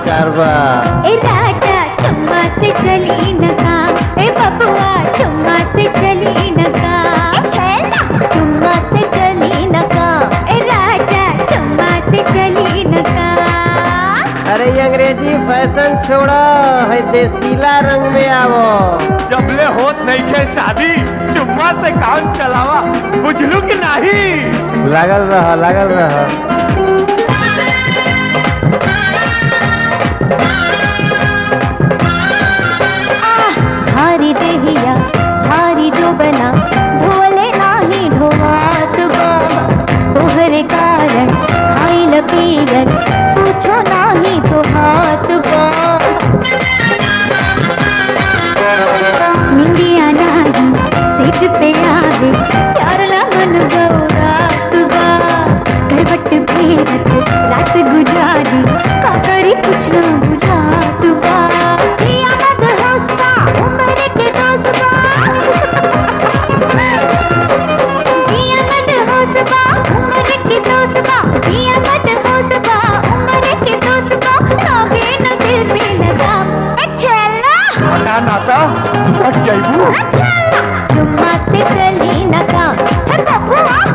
समाचार बा ए राजा चुम्मा से चली नका ए बबुआ चुम्मा से चली नका चुम्मा से चली नका ए राजा चुम्मा से चली नका अरे ये अंग्रेजी फैशन छोड़ा है देसीला रंग में आवो जबले होत नहीं खे शादी चुम्मा से काम चलावा बुझलू कि नहीं लागल रह लागल रह हारी देहिया हारी जो बना ढोले नाही ढोवात बाबा तोहरे कारण खाइल पीगल पूछो नाही सुहात बाबा निंदिया नाही सीट पे आवे प्यार ला मन गौरात बा करवट फेरत रात गुजारी का करी कुछ ना बुझात बा जिया मत हंसता उम्र के दोस्त बा जिया मत हंसता उम्र के दोस्त बा जिया मत हंसता उम्र के दोस्त बा लागे न दिल पे लगा अच्छा ना नाता सट जाइबू चुम्मा से चली नका है बबुआ